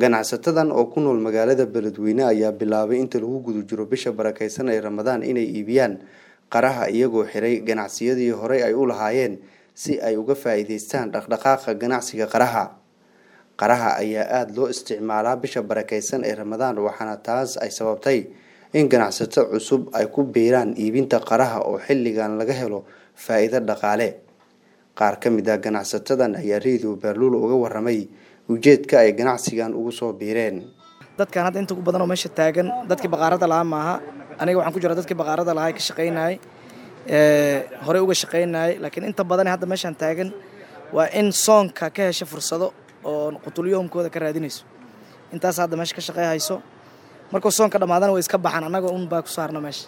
Ganacsatadan oo ku nool magaalada Beledweyne ayaa bilaabay inta lagu guda jiro bisha barakeysan ee Ramadaan inay iibiyaan qaraha iyagoo xiray ganacsiyadii horey ay u lahaayeen si ay uga faa'iidaystaan dhaqdhaqaaqa ganacsiga qaraha. Qaraha ayaa aada loo isticmaalaa bisha barakeysan ee Ramadaan waxaana taas ay sababtay in ganacsato cusub ay ku biiraan iibinta qaraha oo xilligan laga helo faa'iido dhaqaale. Qaar ka mid ah ganacsatadan ayaa Radio Berlul uga warramay ujeedka ay ganacsigan ugu soo biireen. dadkan hadda inta ugu badan oo meesha taagan dadkii baqaarada lahaa maaha aniga waxaan ku jira dadkii baqaarada lahaa ee ka shaqaynayay horey uga shaqaynayay laakiin inta badan hadda meeshan taagan waa in soonka ka hesha fursado oo qutulyoomkooda ka raadinayso intaas hadda meesha ka shaqey hayso markuu soonka dhammaadana way iska baxaan annaga un baa ku saarna meesha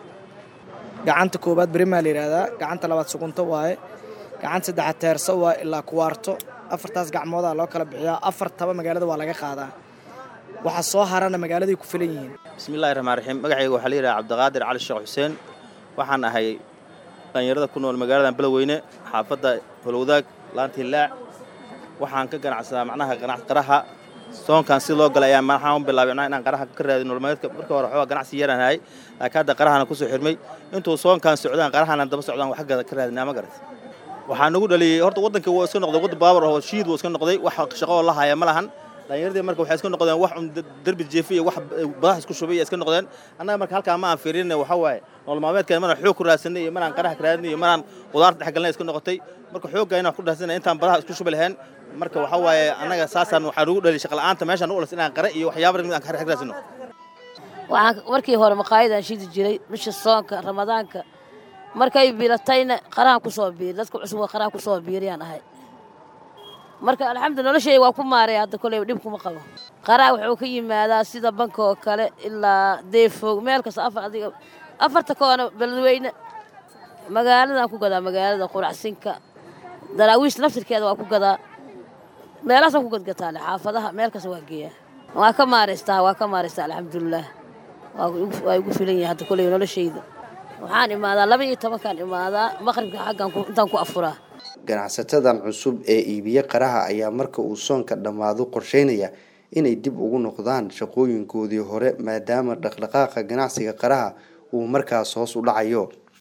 gacanta koowaad berimaa la yidhaahdaa gacanta labaad sugunto waaye gacanta saddexaad teerso waa ilaa kuwaarto afartaas gacmoodaa loo kala bixiyaa afartaba magaalada waa laga qaadaa waxa soo harana magaaladay ku filan yihiin bismillahi raxmaan raxiim magacayga waxaa la yidhaha cabdiqaadir cali sheekh xuseen waxaan ahay dhalinyarada ku nool magaaladan beledweyne xaafadda holowdaag laanta hillaac waxaan ka ganacsadaa macnaha ganac qaraha soonkan si loo galay ayaa maxaan u bilaabay macnaha inaan qaraha ka raadin nololmaalmeedka markii hore waxoogaa ganacsi yaraan hayay laakiin hadda qarahana ku soo xirmay intuu soonkan socdaan qarahana daba socdaan wax ka raadinaa ma garat waxaa nagu dhaliyey horta waddanka waa iska noqday waddan baabur oo shiid wuu iska noqday wax shaqo oo la haya ma lahan dhallinyaradii marka waxay iska noqdeen wax un derbi jeefi iyo wax badax isku shubay iska noqdeen annaga marka halkaa ma aan fiirin waxa waaye nolol maalmeedkan manaan xoog ku raadsanay iyo manaan qaraha ka raadinay iyo manaan qudaarta dhex galnay iska noqotay marka xoogga inaan ku raadsanay intaan badaha isku shubi lahayn marka waxa waaye annaga saasaan waxaa nagu dhaliyay shaqa la'aanta meeshaan u olas inaan qare iyo waxyaaba aan ka raadsano waxaan markii hore maqaayadaan shidi jiray bisha soonka ramadaanka markay biilatayna qarahan ku soo biiri dadka cusub waa qaraha ku soo biiriyaan ahay marka alxamdulillah noloshayda waa ku maaray hadda koley dhib kuma qabo qaraha wuxuu ka yimaadaa sida banka oo kale ilaa deefoog meel kasta afar adiga afarta koona beledweyne magaaladaan ku gadaa magaalada quracsinka daraawiish naftirkeeda waa ku gadaa meelahaasaan ku gadgataale xaafadaha meel kasta waa geeyaa waa ka maaraystaa waa ka maaraystaa alxamdulilah waa igu filan yahay hadda koley noloshayda waxaan imaadaa laba iyo tobankaan imaadaa maqribka xaggan intaan ku afuraa ganacsatadan cusub ee iibiye qaraha ayaa marka uu soonka dhammaado qorsheynaya inay dib ugu noqdaan shaqooyinkoodii hore maadaama dhaqdhaqaaqa ganacsiga qaraha uu markaas hoos u dhacayo